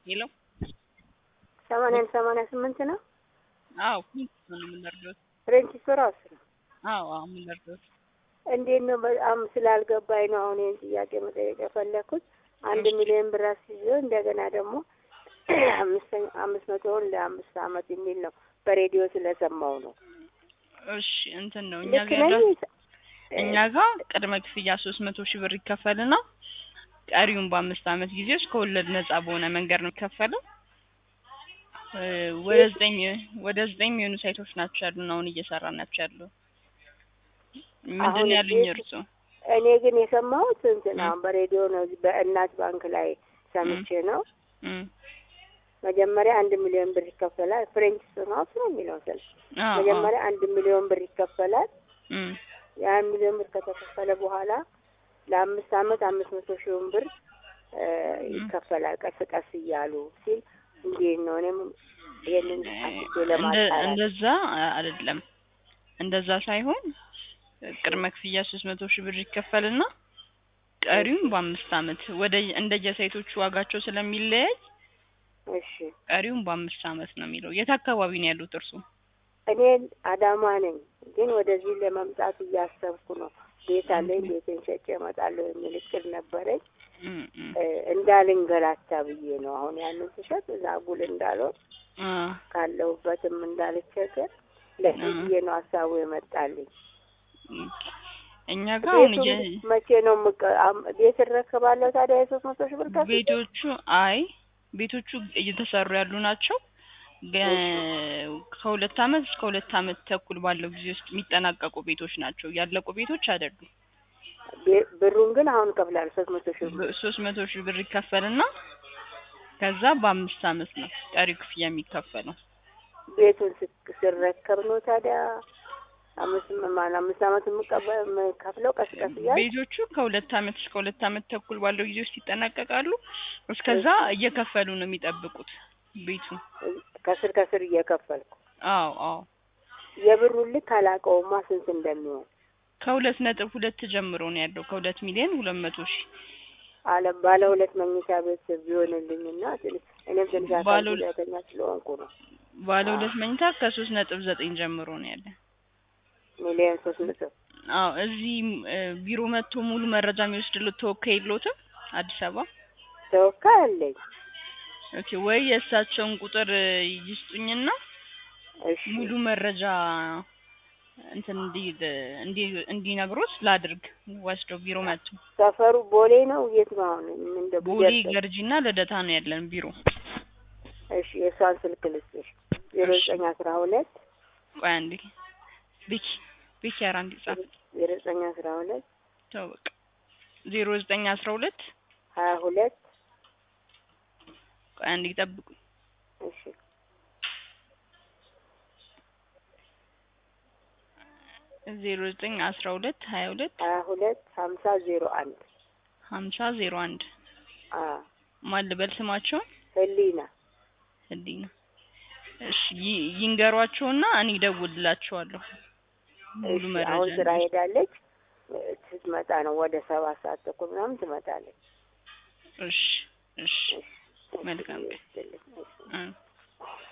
ሄሎ ሰማንያን ሰማንያ ስምንት ነው። አዎ ነው የምንረዳው። ፍሬንች ራሱ ነው። አዎ አዎ የምንረዳው። እንዴት ነው? በጣም ስላልገባኝ ነው አሁን ይህን ጥያቄ መጠየቅ የፈለኩት። አንድ ሚሊዮን ብር አስይዞ እንደገና ደግሞ አምስተኛ አምስት መቶውን ለአምስት አመት የሚል ነው በሬዲዮ ስለሰማው ነው። እሺ እንትን ነው እኛ ልክ ጋር ነኝ? እኛ ጋር ቅድመ ክፍያ ሶስት መቶ ሺህ ብር ይከፈልና ቀሪውን በአምስት አመት ጊዜ ውስጥ ከወለድ ነጻ በሆነ መንገድ ነው የሚከፈለው። እ ወደ ዘጠኝ ወደ ዘጠኝ የሚሆኑ ሳይቶች ናቸው ያሉን አሁን እየሰራን ናቸው ያለው። ምንድን አሁን ነው ያሉኝ እዚህ- እርሶ? እኔ ግን የሰማሁት እንትን እ። አሁን በሬዲዮ ነው እዚህ በእናት ባንክ ላይ ሰምቼ ነው። እም መጀመሪያ አንድ ሚሊዮን ብር ይከፈላል። ፍሬንች ስናውስ ነው የሚለው ስልክ አዎ አዎ መጀመሪያ አንድ ሚሊዮን ብር ይከፈላል። እም ያን ሚሊዮን ብር ከተከፈለ በኋላ ለአምስት አመት አምስት መቶ ሺውን ብር እ ይከፈላል ቀስ ቀስ እያሉ ሲል እንዴት ነው? እኔም ይሄንን አስቤ እንደ ለማጣራት እንደዛ አይደለም። እንደዛ ሳይሆን ቅድመ ክፍያ ሶስት መቶ ሺህ ብር ይከፈልና ቀሪውን በአምስት አመት ወደ እንደየሳይቶቹ ዋጋቸው ስለሚለያይ እሺ። ቀሪውን በአምስት አመት ነው የሚለው። የት አካባቢ ነው ያሉት እርሱ? እኔ አዳማ ነኝ፣ ግን ወደዚህ ለመምጣት እያሰብኩ ነው። ቤት አለኝ፣ ቤቴን ሸጬ እመጣለሁ የሚል እቅድ ነበረኝ። እም እም እ እንዳልንገላታ ብዬ ነው አሁን ያንን ስሸጥ እዛ ጉል እንዳልሆን አ ካለሁበትም እንዳልቸገር ለዚህ አ ብዬ ነው ሀሳቡ የመጣልኝ። እኛ ጋር አሁን ቤቱን እየ- መቼ ነው የምቀ- አም- ቤት እረከባለሁ ታዲያ የሶስት መቶ ሺህ ብር ከፍዬ? ቤቶቹ አይ ቤቶቹ እየተሰሩ ያሉ ናቸው። ገ- ከሁለት አመት እስከ ሁለት አመት ተኩል ባለው ጊዜ ውስጥ የሚጠናቀቁ ቤቶች ናቸው። ያለቁ ቤቶች አይደሉም። ቤ- ብሩን ግን አሁን እከፍላለሁ ሶስት መቶ ሺህ ብር። ሶስት መቶ ሺህ ብር ይከፈልና ከዛ በአምስት አመት ነው ቀሪው ክፍያ የሚከፈለው። ቤቱን ስክ- ስረከብ ነው ታዲያ አምስት ማን አምስት አመት የምቀበ- የምከፍለው ቀስ ቀስ እያል ቤቶቹ ከሁለት አመት እስከ ሁለት አመት ተኩል ባለው ጊዜ ውስጥ ይጠናቀቃሉ። እስከዛ እየከፈሉ ነው የሚጠብቁት ቤቱ። ከስር ከስር እየከፈልኩ አዎ አዎ የብሩን ልክ አላውቀውማ ስንት እንደሚሆን ከሁለት ነጥብ ሁለት ጀምሮ ነው ያለው ከሁለት ሚሊዮን ሁለት መቶ ሺህ አለ ባለ ሁለት መኝታ ቤት ቢሆንልኝና ትንሽ እኔም ትንሽ አካል ባለ ሁለት- ጉዳተኛ ስለሆንኩ ነው ባለ አዎ። ሁለት መኝታ ከሶስት ነጥብ ዘጠኝ ጀምሮ ነው ያለ። ሚሊዮን ሶስት ነጥብ አዎ እዚህ እ፣ ቢሮ መጥቶ ሙሉ መረጃ የሚወስድልዎት ተወካይ የለዎትም አዲስ አበባ? ተወካይ አለኝ። ኦኬ ወይ የእሳቸውን ቁጥር እ፣ ይስጡኝና እሺ ሙሉ መረጃ እንትን እንዲ እንዲ እንዲነግሮት ላድርግ ወስደው ቢሮ መጥቶ ሰፈሩ ቦሌ ነው የት ነው አሁን እንደ ቦሌ ቢደርስ ገርጂና ልደታ ነው ያለን ቢሮ። እሺ የእሷን ስልክ ልስጥሽ ዜሮ ዘጠኝ አስራ ሁለት ቆይ አንዴ ቤኪ ቤኪ ኧረ አንዴ ጻፍ ዜሮ ዘጠኝ አስራ ሁለት ተው በቃ ዜሮ ዘጠኝ አስራ ሁለት ሀያ ሁለት ቆይ አንዴ ጠብቁ እሺ ዜሮ ዘጠኝ አስራ ሁለት ሀያ ሁለት ሀያ ሁለት ሀምሳ ዜሮ አንድ ሀምሳ ዜሮ አንድ አ ማን ልበል ስማቸውን? ህሊና ህሊና እሺ ይ- ይንገሯቸውና እኔ እደውልላቸዋለሁ ሙሉ እሺ መረጃ አሁን ስራ እንዲወስዱ። ሄዳለች ስትመጣ ነው ወደ ሰባት ሰዓት ተኩል ምናምን ትመጣለች እሺ እሺ እሺ መልካም ቀን። ይስጥልኝ። እሺ እ